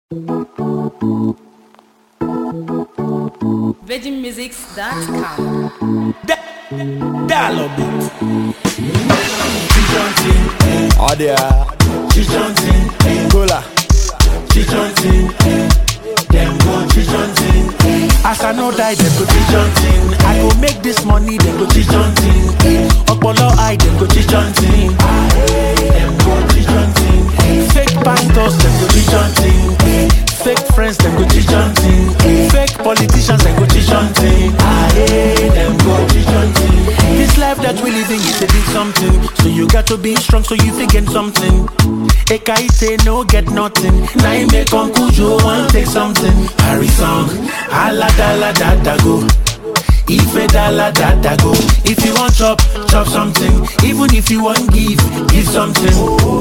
VeggieMusics.com. Dialogue beat. Adia, Chichontin, Cola, chichontin, dem go chichontin. As I no die, dem go chichontin. I go make this money, dem go chichontin. Opolo eye, dem go chichontin. Dem go chichontin. Fake pastors, dem go chichontin. Fake friends, dem go chichontin. Fake politicians, dem go chichontin. Aye, dem go chichontin. This life that we living is a big something. So you got to be strong, so you fit get something. Ekaite no get nothing. Now you make Uncle Joe want take something. Harry song, ala da la da da go. Ife da la da da go. If you want chop, chop something. Even if you want give, give something.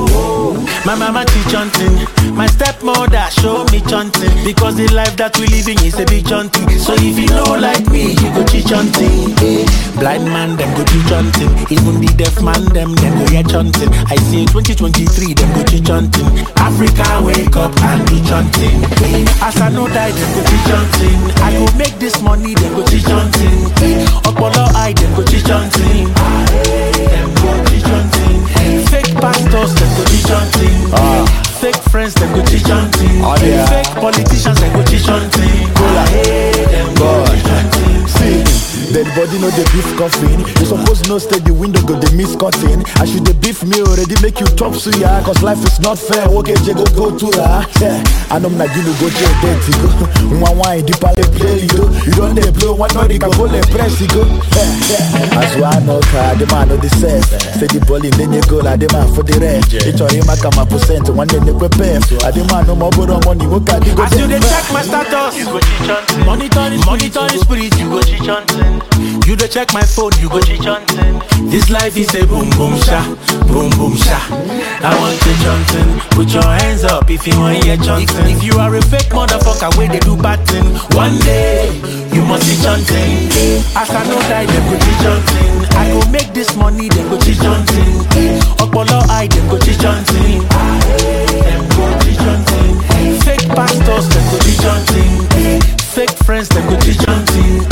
My mama teach hunting. My stepmother show me chanting. Because the life that we living is a big chanting. So if you know like me, you go teach hunting. Eh. Blind man, them go teach hunting. Even the deaf man, them, them go hear chanting. I say 2023, them go teach hunting. Africa, wake up and do chanting. Eh. As I know die, them go teach hunting. I go make this money, them go teach hunting. Eh. Opolo eye, them go teach hunting. Ah, eh, Them go teach hunting. Fake pastors, them go teach hunting. Fake friends, them go teach hunting. Oh, yeah. Fake politicians, them go teach hunting. Ah, eh, Them go God. teach hunting. see. Dead body no dey beef coffin. You suppose know stay the window go dey miss cutting. I should dey beef me already make you chop suya. Cause life is not fair. Okay, je go go to la. Yeah. I know na you go je dirty go. One wine deep ale play you. You don't dey blow one body can go le press you go. Yeah, yeah. As one no car, the man no the sense. Say the ball in then you go like the man for the rest. It's all him come a percent. One day they prepare. I the man no more borrow money. What can you go As you dey check my status, you go cheat hunting. Monitor the monitor the spirit, you go cheat hunting. You dey check my phone, you go cheat hunting. This life is a boom boom sha, boom boom sha. I want to hunting. Put your hands up if you want hear chanting. If, if you are a fake motherfucker, where they do bad thing, one day you must be chanting. As I know die, them go cheat hunting. I go make this money, them go cheat hunting. Opolo eye, them go cheat hunting. Them go cheat hunting. Fake pastors, them go teach hunting. Fake friends, them go teach hunting.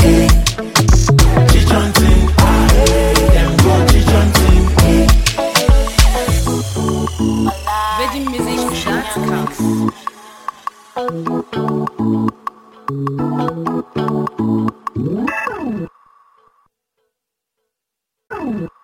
Teach hunting. Them go teach hunting. VeggieMusics.com.